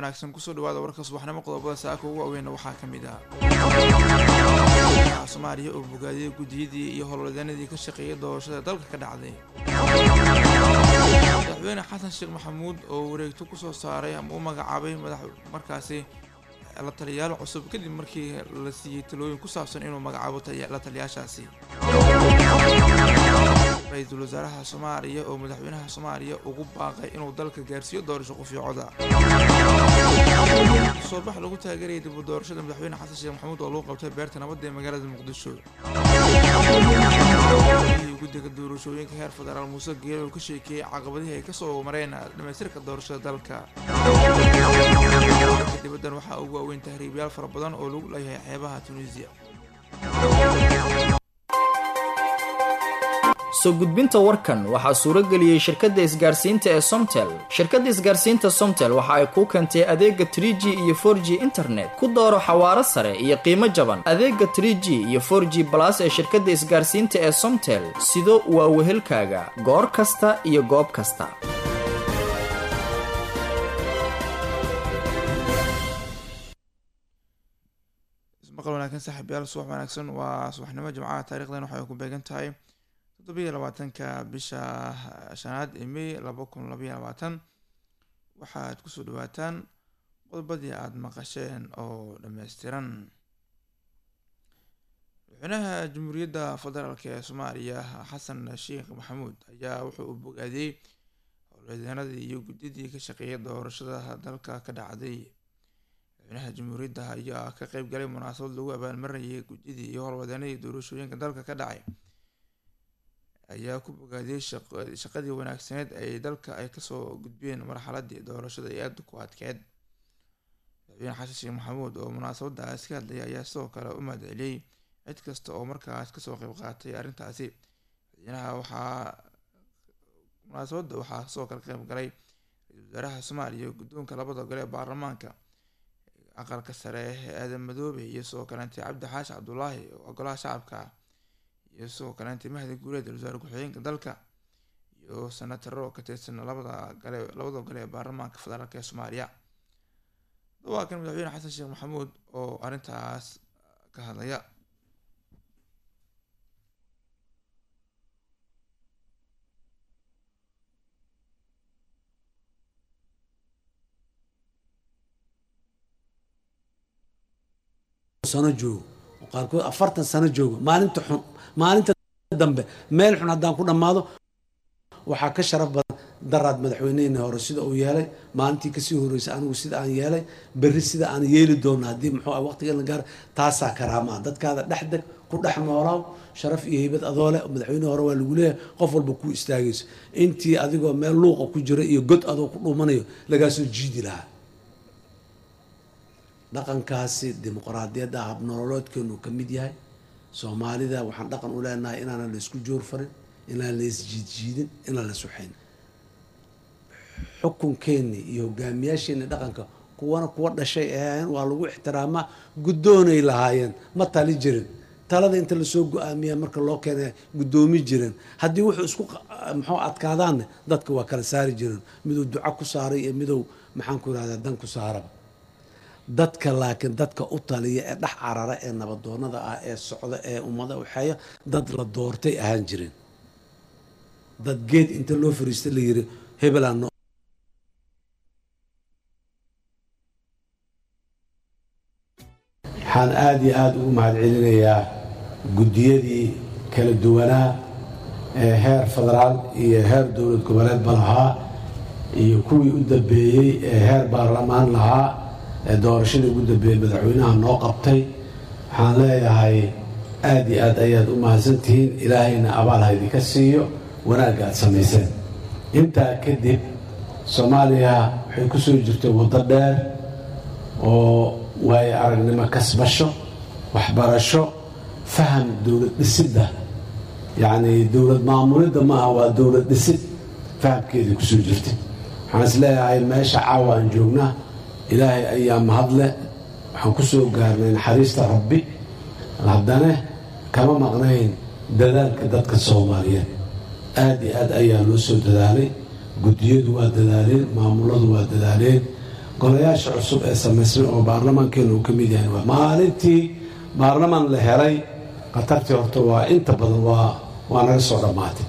wanaagsan kusoo dhawaada warka subaxnimo qodobada saaka ugu waaweyn waxaa ka mid ah soomaaliya oo bogaadiyay guddiyadii iyo howlwadeenadii ka shaqeeyay doorashada dalka ka dhacday madaxweyne xasan sheekh maxamuud oo wareegto kusoo saaray ama u magacaabay madax markaasi la taliyaal cusub kadib markii la siiyey talooyin ku saabsan inuu magacaabo la taliyaashaasi ra-iisul wasaaraha soomaaliya oo madaxweynaha soomaaliya ugu baaqay inuu dalka gaarsiiyo doorasho qofiicoda soobax lagu taageerayay dib u doorashada madaxweyne xasan sheekh maxamuud oo lagu qabtay beerta nabadda ee magaalada muqdisho guddiga doorashooyinka heer federaal muuse geelo oo ka sheekeeyey caqabadihii ay kasoo mareen dhamaystirka doorashada dalka dibaddan waxaa ugu waaweyn tahriibyaal fara badan oo lagu leeyahay xeebaha tunisiya soo gudbinta warkan waxaa suuro geliyey shirkadda isgaarsiinta ee somtel shirkadda isgaarsiinta somtel waxa ay kuu keentay adeega trie g iyo for g internet ku dooro xawaaro sare iyo qiimo jaban adeega trie g iyo for g balas ee shirkadda isgaarsiinta ee somtel sido waa wehelkaaga goor kasta iyo goob kasta maqal wanaagsan saaxiibyaal subax wanaagsan waa subaxnimo jimcaha taarikhdan waxay ku beegan tahay toddobiyo labaatanka bisha shanaad ee may laba kun labaiyo labaatan waxaad kusoo dhawaataan qodobadii aada maqasheen oo dhammaystiran madaxweynaha jamhuuriyadda federaalk ee soomaaliya xasan sheekh maxamuud ayaa wuxuu u bogaadiyey howlwadeenadii iyo guddidii ka shaqeeyay doorashada dalka ka dhacday madaxweynaha jamhuuriyadda ayaa ka qeyb galay munaasabad lagu abaalmarinayay guddidii iyo howlwadeenadii doorashooyinka dalka ka dhacay ayaa ku bogaadiyey shaqadii wanaagsaneed ay dalka ay kasoo gudbiyeen marxaladii doorashada ee aada ku adkeed madaxweyne xasan sheekh maxamuud oo munaasabadaas ka hadlayay ayaa sidoo kale u mahadceliyey cid kasta oo markaas kasoo qeyb qaatay arrintaasi madaxweynaha waxaa munaasabadda waxaa sidoo kale qeyb galay ra-iisul wasaaraha soomaaliya guddoonka labada gole ee baarlamaanka aqalka sare ee aadan madoobe iyo sidoo kaleentay cabdi xaashi cabdulaahi oo golaha shacabka iyo sidoo kaleentay mahdi guuleed wasaare ku-xigeenka dalka iyo senataro ka tirsan labada gale labada gole ee baarlamaanka federaalk ee soomaaliya waa kan madaxweyne xasan sheekh maxamuud oo arrintaas ka hadlaya sano joogo qaarkood afartan sano joogo maalinta xun maalinta dambe meel xun haddaan ku dhammaado waxaa ka sharaf badan daraad madaxweyneheenii hore sida uu yeelay maalintii kasii horreysay anigu sida aan yeelay berri sida aan yeeli doono haddii muxuu ah waqtigan la gaaro taasaa karaamaa dadkaada dhexdeg ku dhex noolaaw sharaf iyo heybad adoo leh madaxweynihii hore waa lagu leeyahay qof walba ku istaagayso intii adigoo meel luuqa ku jira iyo god adoo ku dhuumanayo lagaa soo jiidi lahaa dhaqankaasi dimuqraadiyadda habnololoodkeenu ka mid yahay soomaalida waxaan dhaqan u leenahay inaanan la isku joor farin inaan la isjiidjiidin inaan la suxayn xukunkeeni iyo hogaamiyaasheeni dhaqanka kuwana kuwa dhashay ahaayeen waa lagu ixtiraamaa guddoonay lahaayeen ma tali jirin talada inta lasoo go-aamiya marka loo keenay guddoomi jiren haddii wuxuu isku muxuu adkaadaanne dadka waa kala saari jiren miduu duco ku saaray iyo miduu maxaan ku irahdaa dan ku saaraba dadka laakiin dadka u taliya ee dhex carara ee nabadoonada ah ee socda ee ummada waxeeya dad la doortay ahaan jireen dad geed inta loo fariista la yiri hebelaan waxaan aada iyo aada ugu mahadcelinayaa guddiyadii kala duwanaa ee heer federaal iyo heer dowlad goboleedba lahaa iyo kuwii u dambeeyey ee heer baarlamaan lahaa ee doorashadii ugu dambeeyey madaxweynaha noo qabtay waxaan leeyahay aada iyo aad ayaad u mahadsantihiin ilaahayna abaal ha idinka siiyo wanaagga aad samayseen intaa kadib soomaaliya waxay ku soo jirtay waddo dheer oo waayo aragnimo kasbasho waxbarasho faham dowlad dhisidda yacnii dowlad maamulidda maaha waa dowlad dhisid fahamkeedii kusoo jirtay waxaan is leeyahay meesha caawa aan joognaa ilaahay ayaa mahadle waxaan ku soo gaarnay naxariista rabbi haddana kama maqnayn dadaalka dadka soomaaliyeed aada iyo aad ayaa loo soo dadaalay guddiyadu waa dadaaleen maamuladu waa dadaaleen golayaasha cusub ee samaysmay oo baarlamaankeena uu ka mid yahay waa maalintii baarlamaan la helay khatartii horta waa inta badan waa waa naga soo dhammaatay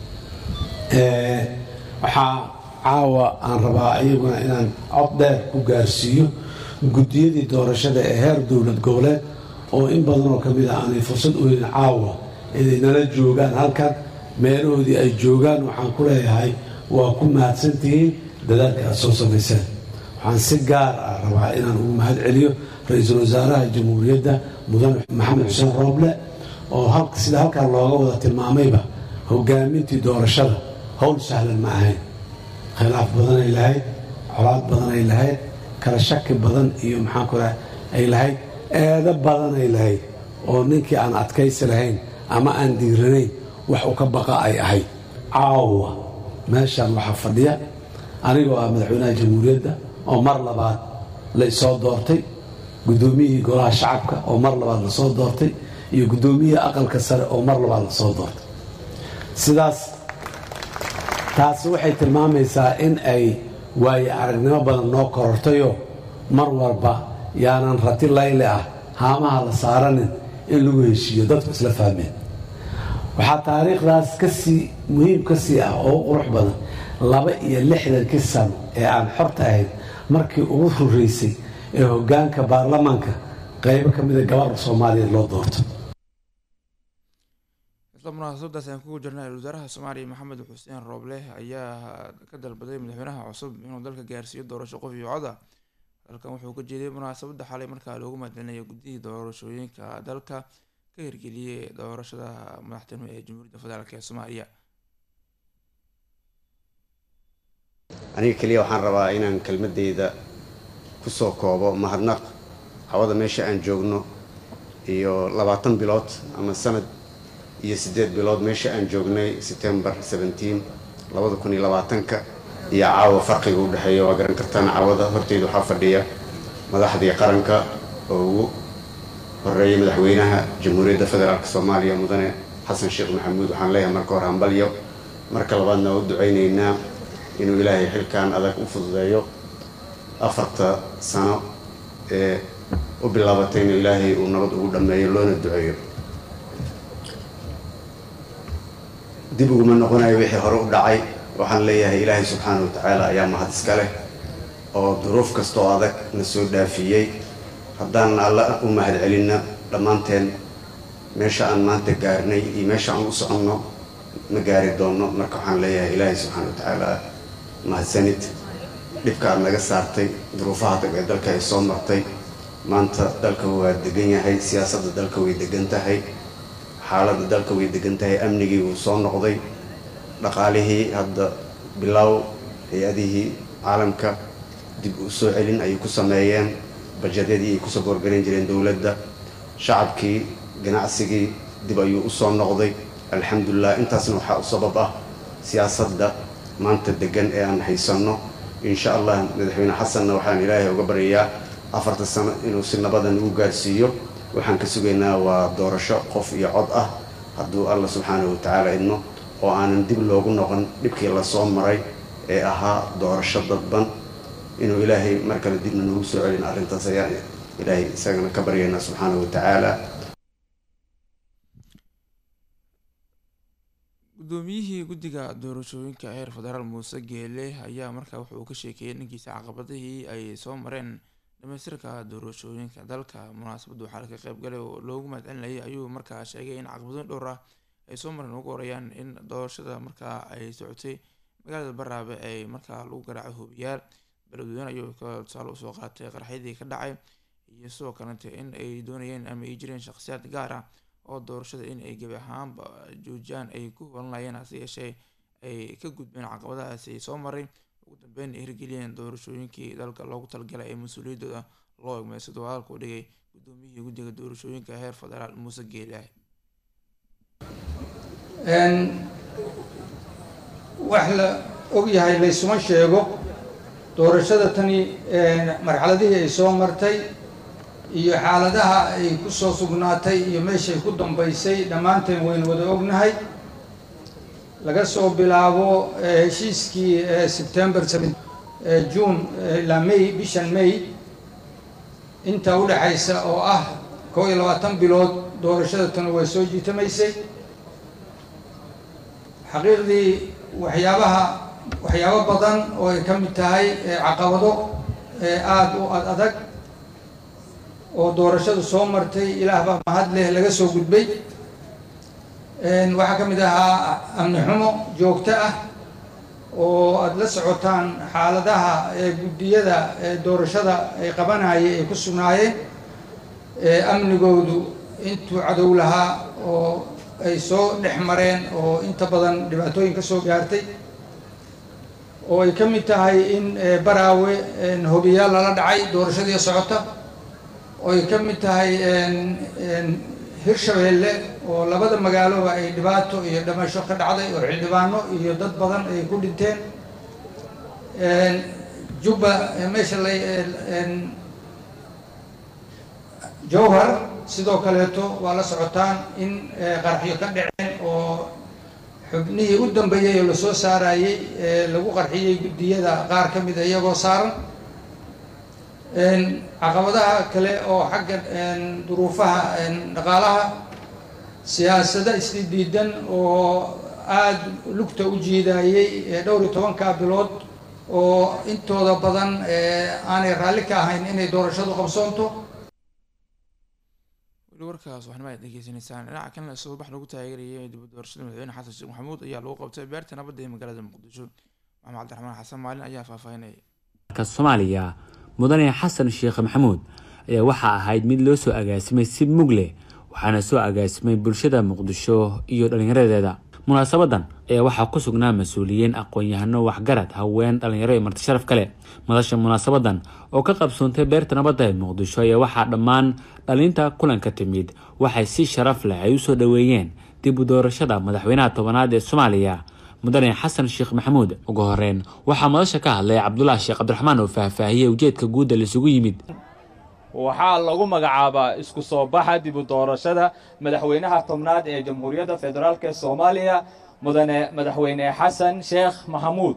waxaa caawa aan rabaa iyaguna inaan cod dheer ku gaarsiiyo guddiyadii doorashada ee heer dowlad goboleed oo in badan oo ka mid ah aanay fursad u helin caawa inay nala joogaan halkan meelahoodii ay joogaan waxaan ku leeyahay waa ku mahadsantihiin dadaalka aad soo samayseen waxaan si gaar ah rabaa inaan ugu mahad celiyo ra-iisul wasaaraha jamhuuriyadda mudane maxamed xuseen rooble oo sida halkan looga wada tilmaamayba hogaamintii doorashada howl sahlan ma ahayn khilaaf badanay lahayd colaad badanay lahayd kala shaki badan iyo maxaanku raha ay lahayd eedo badanay lahayd oo ninkii aan adkaysi lahayn ama aan diiranayn wax u ka baqa ay ahayd caawa meeshaan waxaa fadhiya anigoo ah madaxweynaha jamhuuriyadda oo mar labaad la isoo doortay guddoomiyihii golaha shacabka oo mar labaad lasoo doortay iyo guddoomiyihii aqalka sare oo mar labaad lasoo doortay sidaas taasi waxay tilmaamaysaa in ay waaye aragnimo badan noo korortayoo mar walba yaanan rati layle ah haamaha la saaranin in lagu heshiiyo dadku isla fahmeen waxaa taariikhdaas kasii muhiim ka sii ah oo u qurux badan laba iyo lixdankii sano ee aan xorta ahayd markii ugu horeysay ee hoggaanka baarlamaanka qaybo ka mida gabarha soomaaliyeed loo doorto isla munaasabadaas aan kugu jirnay wasaaraha soomaaliya maxamed xuseen rooble ayaa ka dalbaday madaxweynaha cusub inuu dalka gaarsiiyo doorasho qof iyo cod ah dalkan wuxuu ka jeeday munaasabada xalay markaa loogu mahadcelinaya guddihii doorashooyinka dalka ka hirgeliyay doorashada madaxtinimo ee jamhuuriyadda federaalk ee soomaaliya aniga keliya waxaan rabaa inaan kelmadeyda kusoo koobo mahadnaq hawada meesha aan joogno iyo labaatan bilood ama sanad iyo siddeed bilood meesha aan joognay september seventeen labada kun iyo labaatanka iyo caawa farqiga u dhexeeya waa garan kartaan caawada horteyda waxaa fadhiya madaxdii qaranka oo ugu horeeyay madaxweynaha jamhuuriyadda federaalk soomaaliya mudane xasan sheekh maxamuud waxaan leeyahay marka hore hambalyo marka labaadna waa u ducaynaynaa inuu ilaahay xilkan adag u fududeeyo afarta sano ee u bilaabatay inuu ilaahay uu nabad ugu dhammeeyo loona duceeyo dib uguma noqonayo wixii hore u dhacay waxaan leeyahay ilaahay subxaana wa tacaala ayaa mahad iska leh oo duruuf kasta oo adag na soo dhaafiyey haddaan alla u mahad celinna dhammaanteen meesha aan maanta gaarnay iyo meesha aan u soconno ma gaari doonno marka waxaan leeyahay ilaahay subxaana wa tacaala mahadsanid dhibka aad naga saartay duruufaha adag ee dalka ay soo martay maanta dalka waa degan yahay siyaasadda dalka way degan tahay xaaladda dalka way degan tahay amnigii wuu soo noqday dhaqaalihii hadda bilow hay-adihii caalamka dib u soo celin ayay ku sameeyeen bajadyadii ay kusoo goorgaran jireen dowladda shacabkii ganacsigii dib ayuu u soo noqday alxamdulilah intaasna waxaa u sabab ah siyaasadda maanta degan ee aan haysanno insha allah madaxweyne xasanna waxaan ilaahay uga baryayaa afarta sano inuu si nabadan ugu gaarsiiyo waxaan ka sugaynaa waa doorasho qof iyo cod ah hadduu alla subxaanahu watacaala idmo oo aanan dib loogu noqon dhibkii lasoo maray ee ahaa doorasho dadban inuu ilaahay mar kale dibna noogu soo celin arrintaas ayaan ilaahay isagana ka baryaynaa subxaanahu watacaala guddoomiyihii guddiga doorashooyinka heer federaal muuse geele ayaa markaa wuxuu ka sheekeeyey dhankiisa caqabadihii ay soo mareen dhamaystirka doorashooyinka dalka munaasabadda waxaa laga qeybgalay oo loogu mahadcelinayay ayuu markaa sheegay in caqabado dhowr ah ay soo mareen ugu horeyaan in doorashada markaa ay socotay magaalada baraabe ay markaa lagu garaacay hubiyaal beledweyne ayuu ka tusaale usoo qaatay qarxyadii ka dhacay iyo sidoo kalete in ay doonayeen ama ay jireen shaqsiyaad gaar ah oo doorashada in ay gebi ahaanba joojiyaan ay ku holanayeen hase yeeshee ay ka gudbeen caqabadahaasi ay soo maray ugu dambeyn ay hirgeliyeen doorashooyinkii dalka loogu talagalay ee mas-uuliyaddooda loo egmay sidoo hadalka u dhigay guddoomiyihii guddiga doorashooyinka heer federaal muuse geelaah wax la ogyahay laysuma sheego doorashada tani marxaladihii ay soo martay iyo xaaladaha ay ku soo sugnaatay iyo meeshay ku dambaysay dhammaanteen waynu wada ognahay laga soo bilaabo heshiiskii september juun ilaa may bishan may inta u dhexaysa oo ah kow iyo labaatan bilood doorashada tanu way soo jiitamaysay xaqiiqdii waxyaabaha waxyaabo badan oo ay ka mid tahay caqabado aada u ad adag oo doorashadu soo martay ilaah baa mahad leh laga soo gudbay waxaa ka mid ahaa amni xumo joogto ah oo aada la socotaan xaaladaha guddiyada doorashada ay qabanayay ay ku sugnaayeen amnigoodu intuu cadow lahaa oo ay soo dhex mareen oo inta badan dhibaatooyin ka soo gaartay oo ay ka mid tahay in baraawe hobiyaal lala dhacay doorashadii socota oo ay ka mid tahay hirshabeelle oo labada magaaloba ay dhibaato iyo dhamasho ka dhacday oo xildhibaano iyo dad badan ay ku dhinteen jubba meesha la jowhar sidoo kaleeto waa la socotaan in qarxiyo ka dhaceen oo xubnihii u dambeeyey oo lasoo saarayey lagu qarxiyey guddiyada qaar ka mida iyagoo saaran caqabadaha kale oo xagga duruufaha dhaqaalaha siyaasado isdiidan oo aada lugta u jiidayey dhowr iyo tobanka bilood oo intooda badan aanay raalli ka ahayn inay doorashadu qabsoonto weli warkaas waxnima ad dhegeysanaysaan dhinaca kalena subax lagu taageerayay dib doorashada madaxweyne xasan sheekh maxamuud ayaa lagu qabtay beerta nabadda ee magaalada muqdisho maxamed cabdiraxmaan xasan maalin ayaa faahfaahinaya soomaaliya mudane xasan sheekh maxamuud ayaa waxaa ahayd mid loo soo agaasimay si mug leh waxaana soo agaasimay bulshada muqdisho iyo dhallinyaradeeda munaasabadan ayaa waxaa ku sugnaa mas-uuliyiin aqoon-yahano waxgarad haween dhallinyaro iyo marti sharaf kale madasha munaasabadan oo ka qabsoontay beerta nabadda ee muqdisho ayaa waxaa dhammaan dhalinta kulanka timid waxay si sharaf leh ay usoo dhoweeyeen dib u doorashada madaxweynaha tobanaad ee soomaaliya mudane xasan sheekh maxamuud ugu horeyn waxaa madasha ka hadlay cabdulaahi sheekh cabdiraxmaan oo faahfaahiyey ujeedka guudda laisugu yimid waxaa lagu magacaabaa isku soo baxa dib u doorashada madaxweynaha tobnaad ee jamhuuriyadda federaalk ee soomaaliya mudane madaxweyne xasan sheekh maxamuud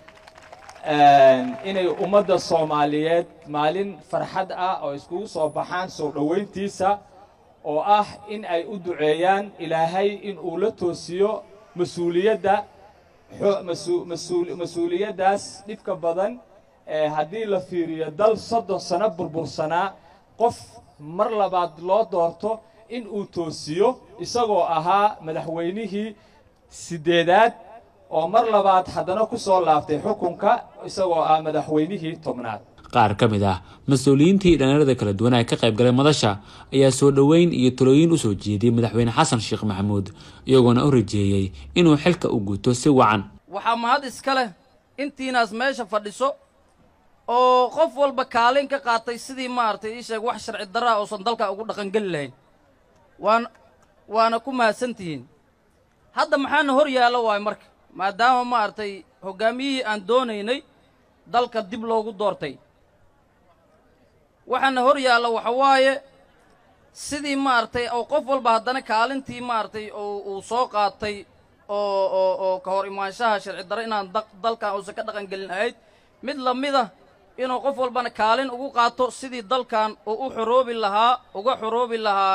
inay ummadda soomaaliyeed maalin farxad ah oo iskugu soo baxaan soo dhoweyntiisa oo ah in ay u duceeyaan ilaahay in uu la toosiyo mas-uuliyadda mas-uuliyaddaas dhibka badan haddii la fiiriyo dal soddon sano burbursanaa qof mar labaad loo doorto in uu toosiyo isagoo ahaa madaxweynihii siddeedaad oo mar labaad haddana ku soo laaftay xukunka isagoo ah madaxweynihii tobnaad qaar ka mid ah mas-uuliyiintii dhallinyarada kala duwan ee ka qayb galay madasha ayaa soo dhoweyn iyo talooyin usoo jeediyey madaxweyne xasan sheekh maxamuud iyagoona u rajeeyey inuu xilka u guto si wacan waxaa mahad iska leh intiinaas meesha fadhiso oo qof walba kaalin ka qaatay sidii maaragtay ii sheeg wax sharci darraa uusan dalka ugu dhaqangeli lahayn waan waana ku mahadsantihiin hadda maxaana hor yaallo waayo marka maadaama maaragtay hoggaamiyihii aan doonaynay dalka dib loogu doortay waxaana hor yaallo waxa waaye sidii maaragtay oo qof walba haddana kaalintii maaragtay uu soo qaatay oo oo oo ka hor imaanshaha sharci darro inaan dalkan uusan ka dhaqangelin ahayd mid la mida inuu qof walbana kaalin ugu qaato sidii dalkan uu u xoroobi lahaa uga xoroobi lahaa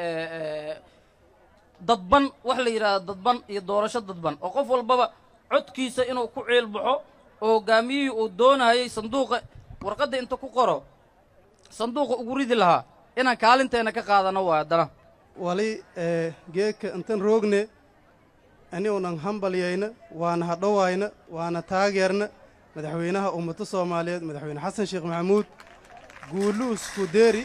dadban wax la yidhahda dadban iyo doorasho dadban oo qof walbaba codkiisa inuu ku ciil baxo oo hoggaamiyihii uu doonayay sanduuqa warqadda inta ku qoro sanduuqa ugu ridi lahaa inaan kaalinteenna ka qaadano waa haddana wali geedka intan roogne aniunan hambalyayna waana hadhowayna waana taageerna madaxweynaha ummadda soomaaliyeed madaxweyne xasan sheekh maxamuud guuluusku deeri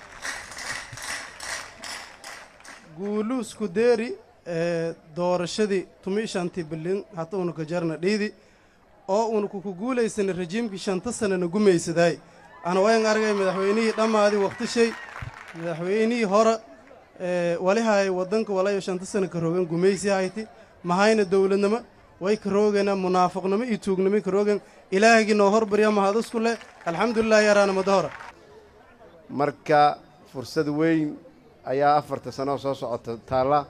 guuluusku deeri doorashadii tumii shantii bilin hata una ka jarna dhiidi oo una kuku guulaysana rajiimkii shanta sanana gumaysadaay ana wayan argay madaxweynihii dhammaadii wakhtishay madaxweynihii hore walihaay waddanka walayo shanta sana ka roogan gumaysi hayti mahayna dowladnimo way ka roogeenaa munaafiqnimo iyo tuugnimo ka roogen ilaahigii noo horbarya mahadisku leh alxamdulilah yaraana muddo hore marka fursad weyn ayaa afarta sano soo socota taalla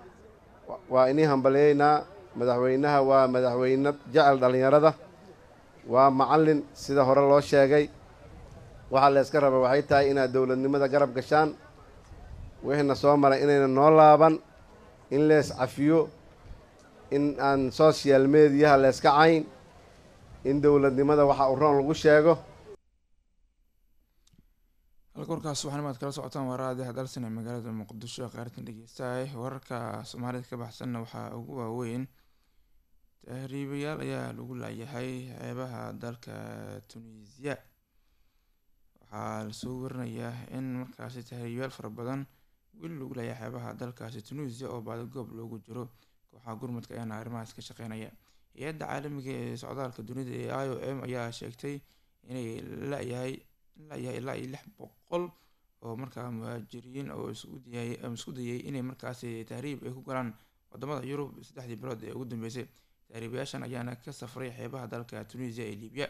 waa inii hambalyaynaa madaxweynaha waa madaxweyne jecel dhallinyarada waa macallin sida hore loo sheegay waxaa la yska raba waxay tahay inaad dowladnimada garab gashaan wixiina soo maray inayna noo laaban in lees cafiyo in aan social mediyaha leeska cayn in dowladnimada waxa u roon lagu sheego halka warkaas waxaan imaad kala socotaan waraadi hadalsan ee magaalada muqdisho qaaratan dhegeystahay wararka soomaalida ka baxsanna waxaa ugu waaweyn tahriibayaal ayaa lagu laayahay xeebaha dalka tunisiya waxaa lasoo warinayaa in markaasi tahriibayaal fara badan weli lagu laayahay xeebaha dalkaasi tunisiya oo baadagoob loogu jiro kooxaha gurmadka ayaana arrimahaas ka shaqeynaya hay-adda caalamiga ee socdaalka dunida ee i o m ayaa sheegtay inay layahay layahay ilaa iyo lix boqol oo markaa muhaajiriin oo isku dayay inay markaasi tahriib ay ku galaan wadamada yurub saddexdii bilood ee ugu dambeysay tahriibayaashan ayaana ka safray xeebaha dalka tunisia ee libiya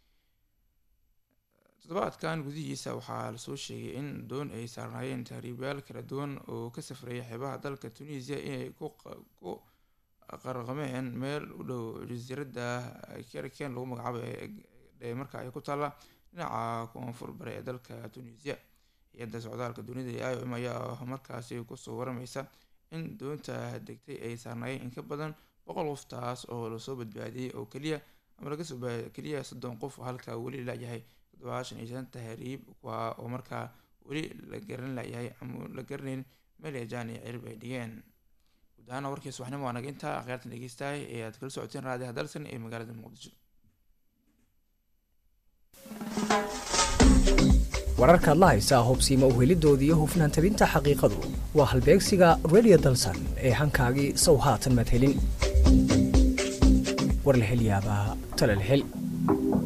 toddobaadkan gudihiisa waxaa lasoo sheegay in doon ay saarnaayeen tahriibayaal kala duwan oo ka safreeya xeebaha dalka tunisia inay ku qarqameen meel u dhow jasiiradda kerken lagu magacaabo ee marka ay ku taalla dhinaca koonfur bare ee dalka tunisia hay-adda socdaalka dunida ee i o m ayaa markaasi kusoo waramaysa in doonta degtay ay saarnaayeen in ka badan boqol qof taas oo lasoo badbaadiyey oo keliya ama laga soo keliya soddon qof halka weli layahay toddobaashan iyo shan tahriib kuwa oo markaa weli la garan layahay ama la garanayn meel jaan iyo cirib ay dhigeen guud ahaana warkiis waxnimo waa naga intaa akhyaartan dhegeystahay ee aad kala socoteen raadiha dalsan ee magaalada muqdisho wararkaad la haysaa hubsiima uhelidoodii iyo hufnaan tabinta xaqiiqadu waa halbeegsiga radio dalsan ee hankaagii sow haatan maad helin war la hel yaabaa tala la hel